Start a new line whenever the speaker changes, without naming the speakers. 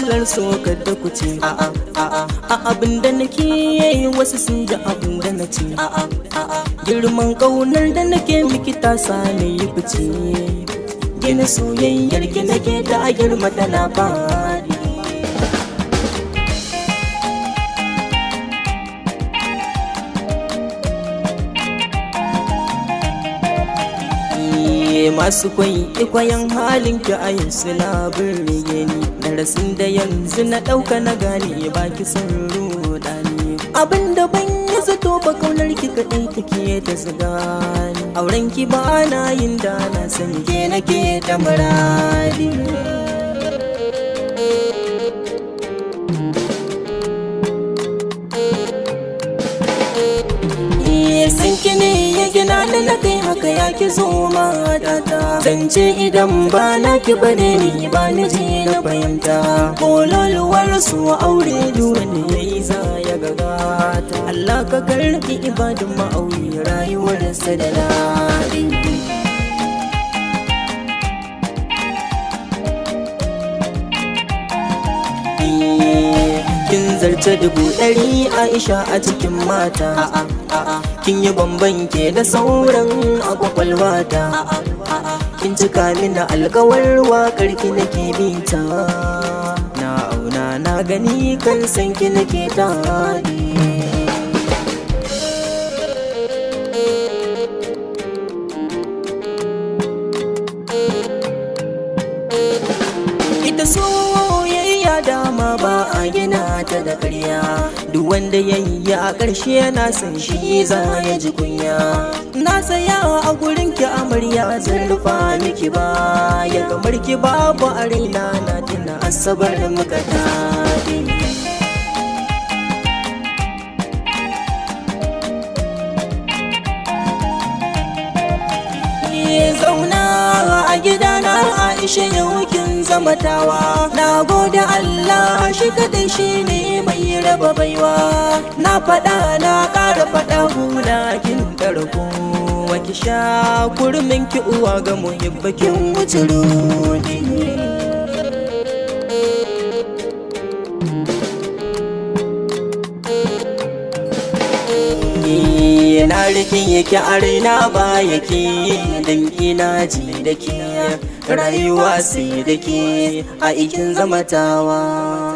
silar so kada ku ce a'a a'a a abin da nake yi wasu sun ji abin da na ce a'a a'a girman kaunar da nake miki ta sani yi fice gina soyayyar ki nake ta girma da labari masu kwaikwayon halin ki a yanzu labin rige ni darasin da yanzu na ɗauka na gane ba ki san rudani abin da ban yi zato ba kaunar ki kaɗai take ta ziga ni auren ki ba na yin da na san ke nake da muradi san ki ne ya gina da na kai haka ya ki zo matata zance idan ba na ki bane ni ba ni ji na fahimta kololuwar su aure duwani ya yi za ya gagata Allah ka karbi ibadun ma'auri rayuwar sa da daɗi kin zarce dubu ɗari aisha a cikin mata kin yi bamban ke da sauran a kwakwalwata kin cika mini alkawar waƙar ki nake bita na auna na gani kan san ki nake tadi ita soyayya dama ba a gina ta da karya duk wanda ya yi a ƙarshe na san shi za ya ji kunya na saya a gurin ki amarya zan rufa miki ba ya kamar ki babu a raina na tuna asabar muka tafi zauna a gidana Aisha yau kin zama tawa na gode Allah shi kadai shi ne mai raba baiwa na faɗa na ƙara faɗa hula kin ƙarko waki sha kurmin ki uwa ga muhibbakin wuce rudi na rikin yake a raina ba yake dan ina ji da ke rayuwa sai da ke a ikin zamatawa